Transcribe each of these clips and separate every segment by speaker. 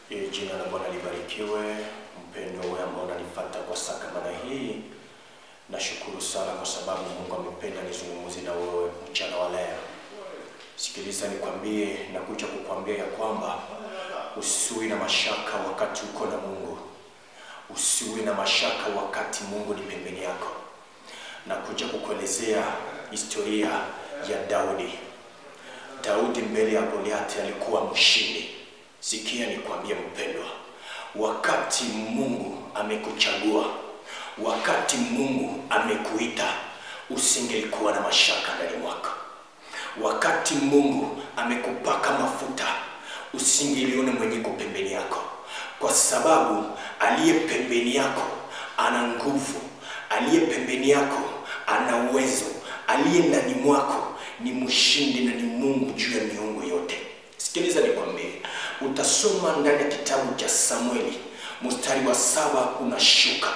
Speaker 1: Ili jina la Bwana libarikiwe. Mpendo wewe ambao unanifuata kwa saa kama na hii, nashukuru sana kwa sababu Mungu amependa nizungumze na wewe mchana wa leo. Sikiliza nikwambie, nakuja kukwambia ya kwamba usiwi na mashaka wakati uko na Mungu, usiwi na mashaka wakati Mungu ni pembeni yako. Nakuja kukuelezea historia ya Daudi. Daudi mbele ya Goliati alikuwa mshindi. Sikia nikwambie mpendwa, wakati Mungu amekuchagua, wakati Mungu amekuita, usingelikuwa na mashaka ndani mwako. Wakati Mungu amekupaka mafuta, usingeliona mwenye ko pembeni yako, kwa sababu aliye pembeni yako ana nguvu, aliye pembeni yako ana uwezo, aliye ndani mwako ni mshindi na ni Mungu juu ya miungu yote. Sikiliza nikwambie, utasoma ndani ya kitabu cha Samueli mstari wa saba unashuka.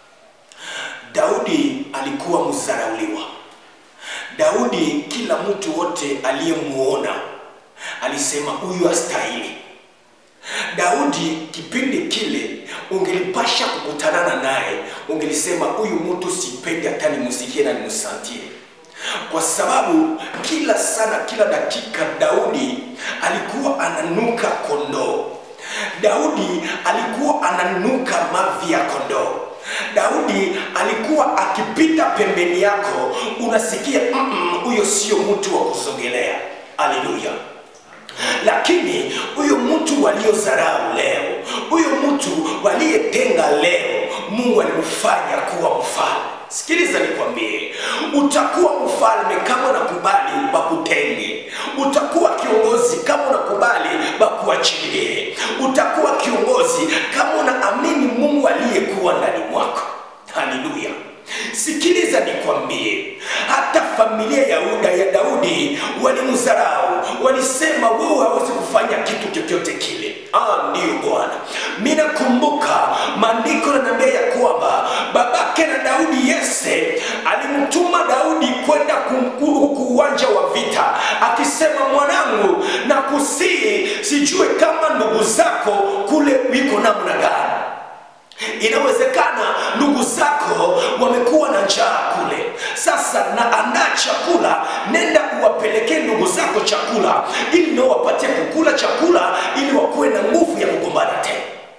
Speaker 1: Daudi alikuwa mzarauliwa. Daudi, kila mtu wote aliyemuona alisema huyu astahili. Daudi kipindi kile ungelipasha kukutanana naye, ungelisema huyu mtu sipendi hata nimsikie na nimsantie kwa sababu kila sana kila dakika Daudi alikuwa ananuka kondoo. Daudi alikuwa ananuka mavi ya kondoo. Daudi alikuwa akipita pembeni yako, unasikia huyo mm sio mtu wa kusogelea. Haleluya! Lakini huyo mtu waliozarau leo, huyo mtu waliyetenga leo, Mungu alimfanya kuwa mfalme. Sikiliza nikwambie, utakuwa mfalme kama unakubali bakutenge. Utakuwa kiongozi kama unakubali bakuachilie. Utakuwa kiongozi kama unaamini Mungu aliyekuwa ndani mwako. Haleluya! Sikiliza nikwambie, hata familia ya Yuda ya Daudi walimdharau, walisema wewe hawezi kufanya kitu chochote kile. Ah, ndiyo Bwana, mimi nakumbuka maandiko yananiambia ya kwamba babake na Daudi Yese alimtuma Daudi kwenda huku uwanja wa vita, akisema mwanangu, na kusii sijue kama ndugu zako kule wiko namna gani Inawezekana ndugu zako wamekuwa na njaa kule. Sasa na andaa chakula, nenda uwapelekee ndugu zako chakula, ili nao wapatie kukula chakula, ili wakuwe na nguvu ya kugombana tena.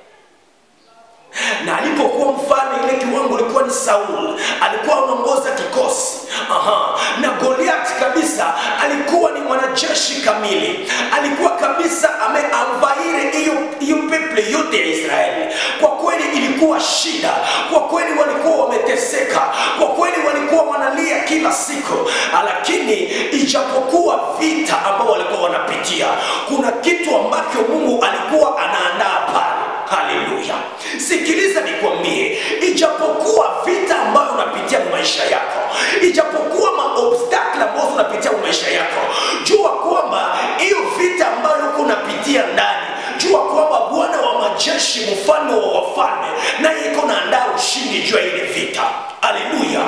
Speaker 1: Na alipokuwa mfalme, ile kiwango ilikuwa ni Saul, alikuwa anaongoza kikosi. Aha. Na Goliath kabisa alikuwa ni mwanajeshi kamili, alikuwa kabisa ameamvaire hiyo hiyo peple yote ya Israeli. Kwa kweli ilikuwa shida, kwa kweli walikuwa wameteseka, kwa kweli walikuwa wanalia kila siku, lakini ijapokuwa vita ambao walikuwa wanapitia, kuna kitu ambacho Mungu alikuwa anaandaa pale. Haleluya! Sikiliza nikwambie, ijapokuwa vita ambayo unapitia maisha yako, ijapokuwa maobstakle ambayo unapitia maisha yako, jua kwamba hiyo vita ambayo uko unapitia ndani, jua kwamba Bwana wa majeshi, mfalme wa wafalme, naye iko naandaa ushindi juu ya ile vita. Haleluya!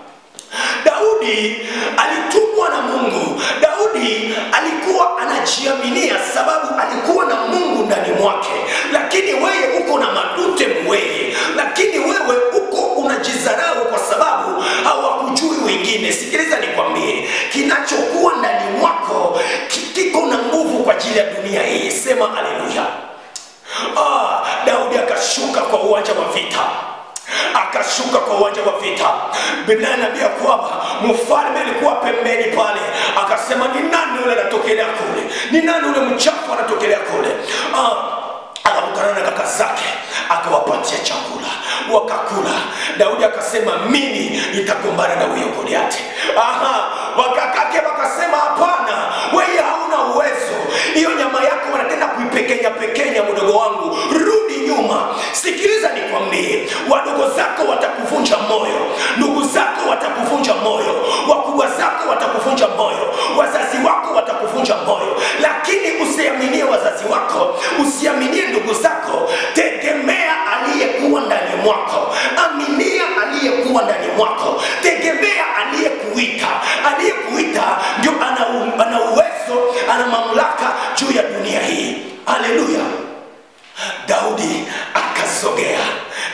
Speaker 1: Daudi alitumwa na Mungu. Daudi alikuwa anajiaminia sababu alikuwa na Mungu ndani mwake, lakini wewe uko na madute mweye, lakini wewe uko unajizarau kwa sababu hawakujui wengine. Sikiliza nikwambie, kinachokuwa ndani mwako kiko na nguvu kwa ajili ya dunia hii. Sema haleluya! Ah, Daudi akashuka kwa uwanja wa vita akashuka kwa uwanja wa vita. Biblia inaambia kwamba mfalme alikuwa pembeni pale, akasema ni nani yule anatokelea kule? Ni nani yule mchafu anatokelea kule? Ah, akakutana na kaka zake akawapatia chakula wakakula. Daudi akasema mimi nitagombana na huyo Goliati. Aha, wakakake wakasema hapana, wewe hauna uwezo, hiyo nyama yako wanatenda kuipekenya pekenya, mdogo wangu, rudi nyuma. Sikiliza nikwambie, wadogo zako watakuvunja moyo, ndugu zako watakuvunja moyo, wakubwa zako watakuvunja moyo, wazazi wako watakuvunja moyo, lakini usiaminie wazazi wako, usiaminie ndugu zako, tegemea aliyekuwa ndani mwako, aminia aliyekuwa ndani mwako, tegemea aliyekuita. Aliyekuita ndio ana, ana uwezo, ana mamlaka juu ya dunia hii. Haleluya!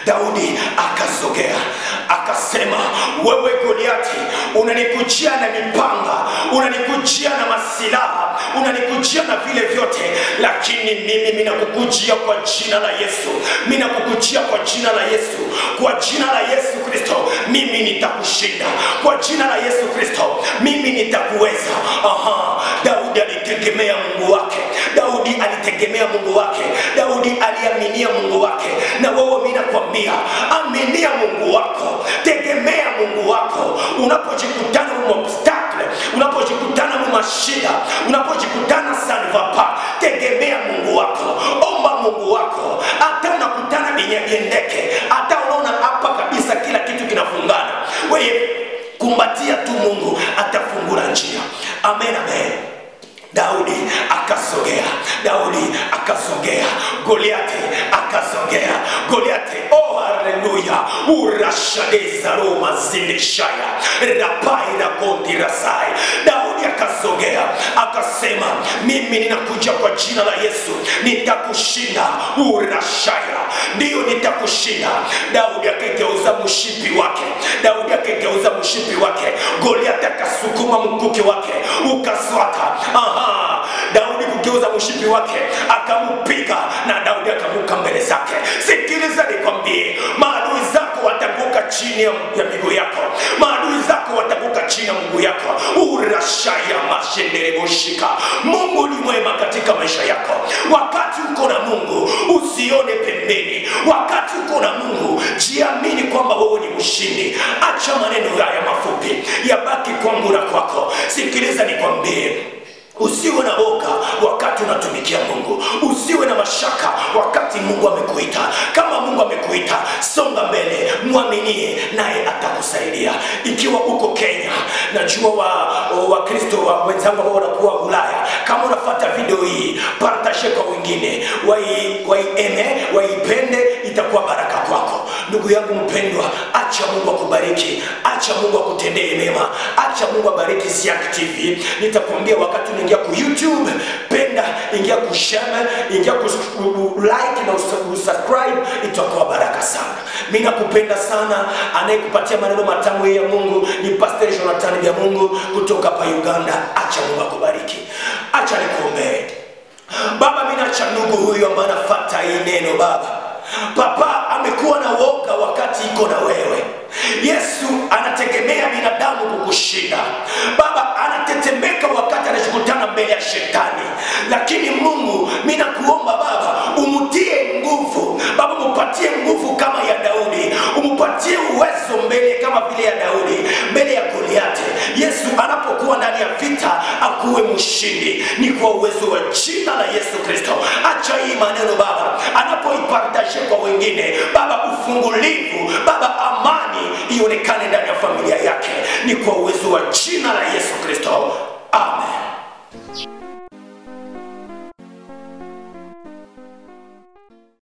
Speaker 1: Daudi akasogea akasema, wewe Goliati, unanikujia na mipanga, unanikujia na masilaha, unanikujia na vile vyote, lakini mimi minakukujia kwa jina la Yesu, minakukujia kwa jina la Yesu, kwa jina la Yesu Kristo, mimi nitakushinda, kwa jina la Yesu Kristo, mimi nitakuweza. Aha, Daudi alitegemea Mungu wake, Daudi alitegemea Mungu wake, Daudi aliaminia Mungu wake. Na wewe mimi nakwambia, aminia Mungu wako, tegemea Mungu wako unapojikutana mu obstacle, unapojikutana mu mashida, unapojikutana sanvapa, tegemea Mungu wako, omba Mungu wako. Hata unakutana binyabiendeke, hata unaona hapa kabisa kila kitu kinafungana, wewe kumbatia tu Mungu, atafungura njia. Amen, amen. Daudi akasogea, Daudi akasogea, Goliati akasogea, Goliati oh haleluya, urashadeza roma zindishaya rapaira kondirasai. Daudi akasogea akasema, mimi ninakuja kwa jina la Yesu, nitakushinda urashaya, ndiyo nitakushinda. Daudi akageuza mshipi wake, Daudi akageuza mshipi wake, Goliati akasukuma mkuki wake ukaswaka. Aha, Daudi kugeuza mshipi wake akamupiga, na Daudi akamuka mbele zake. Sikiliza nikwambie, maadui zako wataanguka chini ya ya miguu yako, maadui zako wataanguka chini ya miguu yako. urashaya mashendereboshika. Mungu ni mwema katika maisha yako. Wakati uko na Mungu usione pembeni, wakati uko na Mungu jiamini kwamba wewe ni mshindi. Acha maneno haya mafupi yabaki kwangu na kwako. Sikiliza nikwambie, Usiwe na boga wakati unatumikia Mungu, usiwe na mashaka wakati Mungu amekuita. Kama Mungu amekuita, songa mbele, mwaminie, naye atakusaidia. Ikiwa uko Kenya, najua wa Wakristo wa wenzangu ambao wanakuwa Ulaya, kama unafuata video hii, partashe kwa wengine, wai- waiene, waipende, itakuwa baraka kwako. Ndugu yangu mpendwa, acha Mungu akubariki, acha Mungu akutendee mema, acha Mungu abariki Siak TV. Nitakwambia wakati unaingia ku YouTube, penda, ingia ku share, ingia ku ku- like na us- usubscribe, itakuwa baraka sana. Mimi nakupenda sana. Anayekupatia maneno matamu ya Mungu ni Pastor Jonathan ya Mungu kutoka hapa Uganda. Acha Mungu akubariki. Acha nikuombee. Baba, mimi nacha ndugu huyu ambaye anafuata hii neno Baba. Papa amekuwa na woga wakati iko na wewe. Yesu anategemea binadamu kukushinda. Baba anatetemeka wakati anashukutana mbele ya shetani, lakini Mungu, mimi nakuomba Baba, umutie nguvu Baba, mupatie nguvu kama ya Daudi, umupatie uwezo mbele kama vile ya Daudi mbele ya Goliati. Yesu anapokuwa ndani ya vita akuwe mshindi, ni kwa uwezo wa jina la Yesu Kristo. Acha hii maneno Baba, anapoipartashe kwa wengine Baba, ufungulivu Baba, amani ionekane ndani ya familia yake, ni kwa uwezo wa jina la Yesu Kristo, amen.